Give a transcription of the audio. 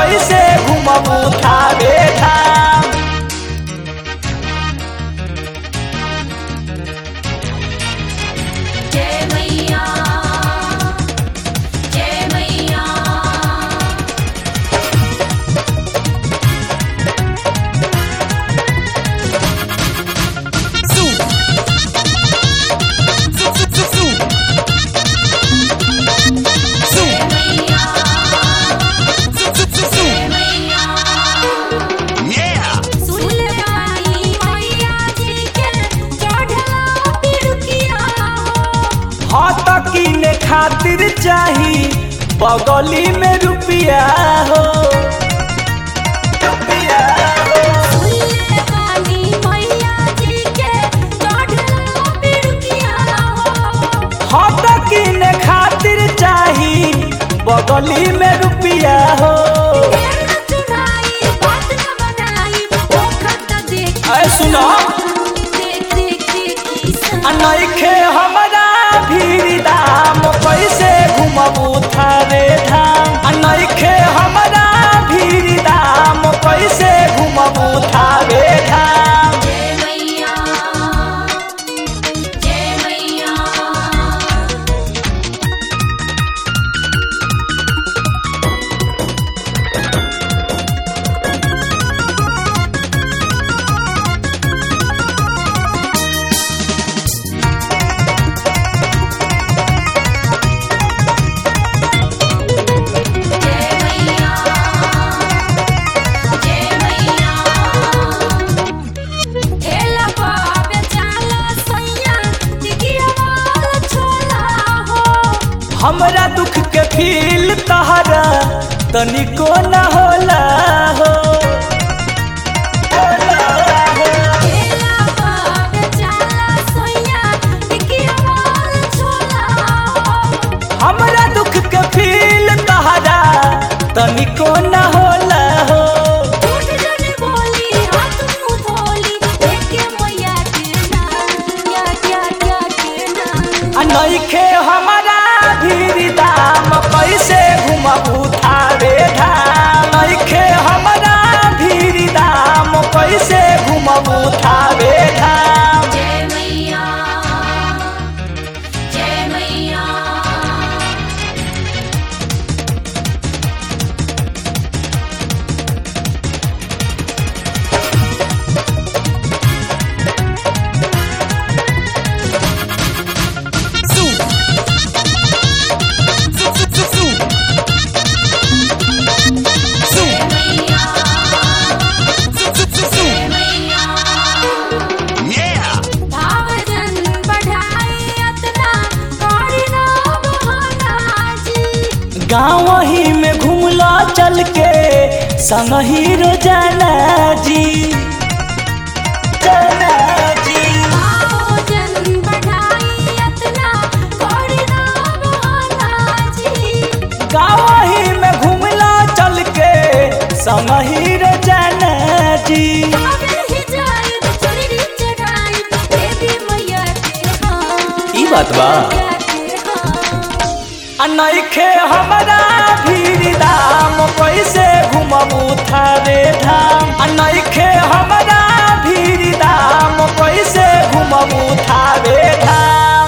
कैसे घुमबू थावे धाम जय मैया जय मैया जय मैया जय मैया सुन ले आई मैया जी के चढ़ला पिरुकिया हो हाथ कीने खातिर चाही बगली में रुपिया हो रुपिया हो सुन ले आई मैया जी के चढ़ला पिरुकिया हो हाथ कीने खातिर चाही बगली में रुपिया हो तेरा चुनाई बात न बनाई वो खत देख ऐ सुनो देख देख देख आ नइखे हमरा भीड़ दाम कैसे घुमबू थारे धाम आ नइखे हमरा भीड़ दाम कैसे घुमबू थारे धाम जय मैया जय मैया जय मैया जय मैया ठेला बाबे चाला सैया दिगिया वाला छोला हो हमरा दुख के फील तहरा तनिको न होला हो ठेला बाबे चाला सैया दिगिया वाला छोला हो हमरा दुख के फील तहरा तनिको न होला हो झूठ जने बोली हाथ मुंह धोली देखे मैया के नाम क्या क्या क्या के नाम आ नइखे हमरा भीड़ दाम कैसे घुमबू थारे धाम नइखे हमरा भीड़ दाम कैसे घुमबू थारे धाम जय मैया जय मैया जय मैया जय मैया भावजन बढ़ाई अतना करी ना बहाना जी गाँव ही में घूमला चल के संगही रोजाना जी जाना जी भावजन बढ़ाई अतना करी ना बहाना जी गाँव ही में घूमला चल के संगही रोजाना जी काबिल ही जाई चुनरी चढ़ाई देवी मैया के हाँ ई बात बा। मैया के हाँ आ नइखे हमरा भीड़ दाम कैसे घुमबू थारे धाम आ नइखे हमरा भीड़ दाम कैसे घुमबू थारे धाम